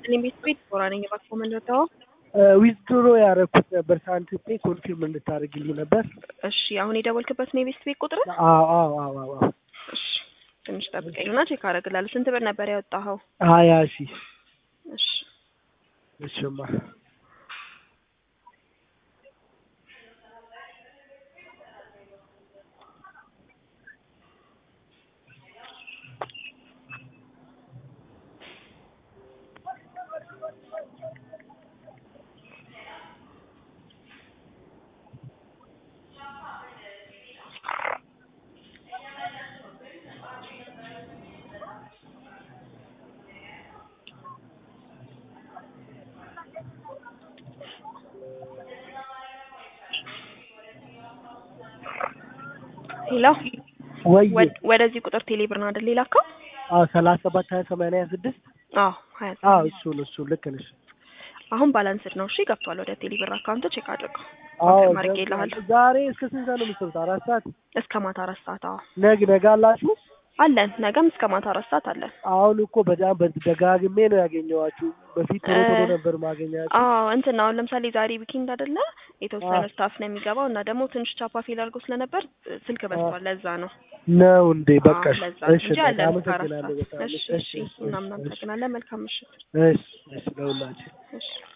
ይስጥልኝ ቤት ቤት ጦራ ነኝ። እባክዎ መለታው ዊዝድሮ ያደረኩት ነበር ሳንቲፔ ኮንፊርም እንድታደርግልኝ ነበር። እሺ አሁን የደወልክበት ነው የቤት ቤት ቁጥር? አዎ አዎ አዎ አዎ አዎ። እሺ ትንሽ ጠብቀኝና ቼክ አደርግልሃለሁ። ስንት ብር ነበር ያወጣኸው? ሀያ ሺህ እሺ እሽማ ሄሎ ወይ ወድ- ወደዚህ ቁጥር ቴሌ ብር ነው አይደል የላከው? አዎ ሰላሳ ሰባት ሀያ ሰማንያ ስድስት አዎ ሀያ አዎ ስምንት እሱን እሱን ልክ ነሽ። አሁን ባላንስድ ነው። እሺ ገብቷል ወደ ቴሌ ብር አካውንት ቼክ አድርገው። አዎ ኮንፊርም አድርጌልሃለሁ። ዛሬ እስከ ስንት ሰዓት ነው የምትሰሩት? አራት ሰዓት እስከ ማታ አራት ሰዓት አዎ ነግ ነጋ አላችሁ? አለን። ነገም እስከ ማታ አራት ሰዓት አለን። አሁን እኮ በጣም በ- ደጋግሜ ነው ያገኘኋችሁ። በፊት ቶሎ ቶሎ እ- ነበር ማገኛችሁ። አዎ እንትን አሁን ለምሳሌ ዛሬ ዊኬንድ አይደለ የተወሰነ አዎ። ስታፍ ነው የሚገባው እና ደግሞ ትንሽ ቻፓ ፌል አድርጎ ስለነበር እ፣ ስልክ በዝቷል። ለዛ ነው ነው እንዴ? አዎ፣ በቃ ለዛ እሺ፣ እንጂ በቃ አለን እስከ አራት አመሰግናለሁ ሰዓት። በጣም እሺ እሺ፣ እሺ፣ እሺ፣ እናም እናመሰግናለን። መልካም ምሽት። እሺ፣ እሺ፣ ለሁላችን እሺ